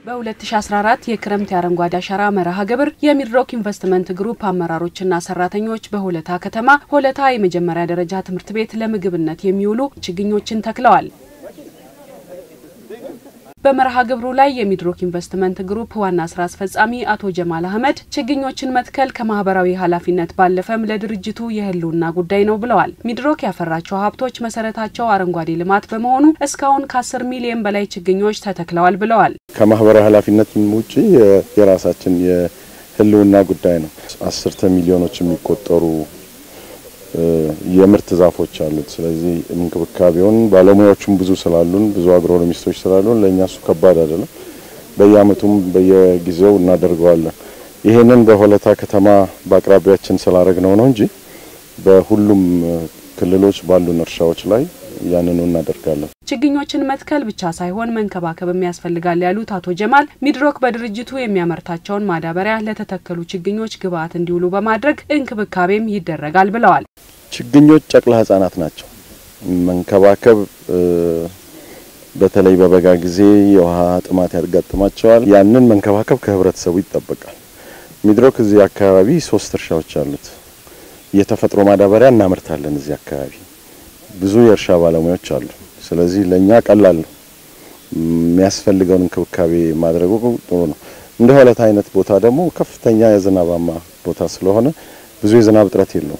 በ2014 የክረምት የአረንጓዴ አሻራ መርሃ ግብር የሚድሮክ ኢንቨስትመንት ግሩፕ አመራሮችና ሰራተኞች በሆለታ ከተማ ሆለታ የመጀመሪያ ደረጃ ትምህርት ቤት ለምግብነት የሚውሉ ችግኞችን ተክለዋል። በመርሃ ግብሩ ላይ የሚድሮክ ኢንቨስትመንት ግሩፕ ዋና ስራ አስፈጻሚ አቶ ጀማል አህመድ ችግኞችን መትከል ከማህበራዊ ኃላፊነት ባለፈም ለድርጅቱ የህልውና ጉዳይ ነው ብለዋል። ሚድሮክ ያፈራቸው ሀብቶች መሰረታቸው አረንጓዴ ልማት በመሆኑ እስካሁን ከ10 ሚሊዮን በላይ ችግኞች ተተክለዋል ብለዋል። ከማህበራዊ ኃላፊነት ውጭ የራሳችን የህልውና ጉዳይ ነው። አስርተ ሚሊዮኖች የሚቆጠሩ የምርት ዛፎች አሉት። ስለዚህ እንክብካቤውን ባለሙያዎቹም ብዙ ስላሉን ብዙ አግሮኖሚስቶች ስላሉን ለእኛ እሱ ከባድ አይደለም። በየአመቱም በየጊዜው እናደርገዋለን። ይህንን በሆለታ ከተማ በአቅራቢያችን ስላደረግነው ነው እንጂ በሁሉም ክልሎች ባሉን እርሻዎች ላይ ያንኑ እናደርጋለን። ችግኞችን መትከል ብቻ ሳይሆን መንከባከብም ያስፈልጋል ያሉት አቶ ጀማል ሚድሮክ በድርጅቱ የሚያመርታቸውን ማዳበሪያ ለተተከሉ ችግኞች ግብዓት እንዲውሉ በማድረግ እንክብካቤም ይደረጋል ብለዋል። ችግኞች ጨቅላ ህጻናት ናቸው። መንከባከብ በተለይ በበጋ ጊዜ የውሃ ጥማት ያጋጥማቸዋል። ያንን መንከባከብ ከህብረተሰቡ ይጠበቃል። ሚድሮክ እዚህ አካባቢ ሶስት እርሻዎች አሉት። የተፈጥሮ ማዳበሪያ እናመርታለን። እዚህ አካባቢ ብዙ የእርሻ ባለሙያዎች አሉ። ስለዚህ ለእኛ ቀላል ነው። የሚያስፈልገውን እንክብካቤ ማድረጉ ጥሩ ነው። እንደ ሆለታ አይነት ቦታ ደግሞ ከፍተኛ የዝናባማ ቦታ ስለሆነ ብዙ የዝናብ እጥረት የለውም።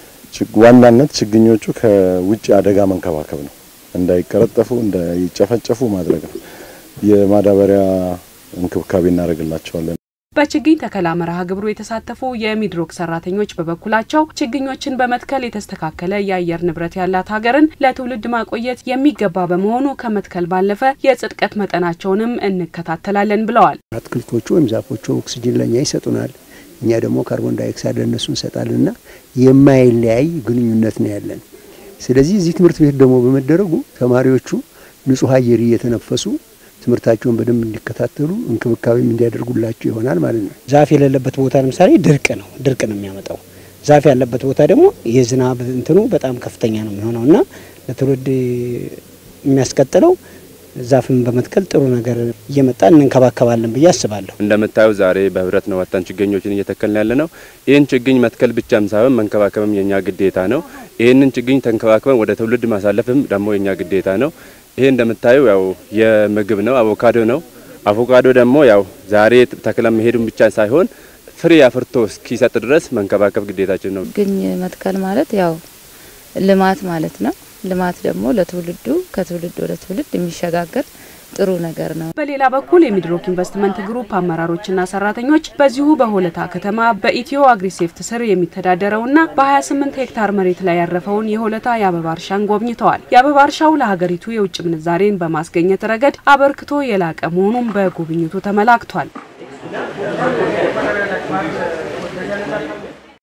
ዋናነት ችግኞቹ ከውጭ አደጋ መንከባከብ ነው። እንዳይቀረጠፉ፣ እንዳይጨፈጨፉ ማድረግ ነው። የማዳበሪያ እንክብካቤ እናደርግላቸዋለን። በችግኝ ተከላ መርሃ ግብሩ የተሳተፉ የሚድሮክ ሰራተኞች በበኩላቸው ችግኞችን በመትከል የተስተካከለ የአየር ንብረት ያላት ሀገርን ለትውልድ ማቆየት የሚገባ በመሆኑ ከመትከል ባለፈ የጽድቀት መጠናቸውንም እንከታተላለን ብለዋል። አትክልቶቹ ወይም ዛፎቹ ኦክሲጅን ለእኛ ይሰጡናል፣ እኛ ደግሞ ካርቦን ዳይኦክሳይድ ለእነሱ እንሰጣለንና የማይለያይ ግንኙነት ነው ያለን። ስለዚህ እዚህ ትምህርት ቤት ደግሞ በመደረጉ ተማሪዎቹ ንጹህ አየር እየተነፈሱ ትምህርታቸውን በደንብ እንዲከታተሉ እንክብካቤም እንዲያደርጉላቸው ይሆናል ማለት ነው። ዛፍ የሌለበት ቦታ ለምሳሌ ድርቅ ነው ድርቅ ነው የሚያመጣው። ዛፍ ያለበት ቦታ ደግሞ የዝናብ እንትኑ በጣም ከፍተኛ ነው የሚሆነው እና ለትውልድ የሚያስቀጥለው ዛፍን በመትከል ጥሩ ነገር እየመጣ እንንከባከባለን ብዬ አስባለሁ። እንደምታዩ ዛሬ በህብረት ነው ወጥተን ችግኞችን እየተከልን ያለ ነው። ይህን ችግኝ መትከል ብቻም ሳይሆን መንከባከብም የኛ ግዴታ ነው። ይህንን ችግኝ ተንከባክበን ወደ ትውልድ ማሳለፍም ደግሞ የኛ ግዴታ ነው። ይሄ እንደምታዩ ያው የምግብ ነው፣ አቮካዶ ነው። አቮካዶ ደግሞ ያው ዛሬ ተክለን መሄዱን ብቻ ሳይሆን ፍሬ አፍርቶ እስኪሰጥ ድረስ መንከባከብ ግዴታችን ነው። ችግኝ መትከል ማለት ያው ልማት ማለት ነው። ልማት ደግሞ ለትውልዱ ከትውልድ ወደ ትውልድ የሚሸጋገር ጥሩ ነገር ነው። በሌላ በኩል የሚድሮክ ኢንቨስትመንት ግሩፕ አመራሮችና ሰራተኞች በዚሁ በሆለታ ከተማ በኢትዮ አግሪሴፍት ስር የሚተዳደረውና በ28 ሄክታር መሬት ላይ ያረፈውን የሆለታ የአበባ እርሻን ጎብኝተዋል። የአበባ እርሻው ለሀገሪቱ የውጭ ምንዛሬን በማስገኘት ረገድ አበርክቶ የላቀ መሆኑን በጉብኝቱ ተመላክቷል።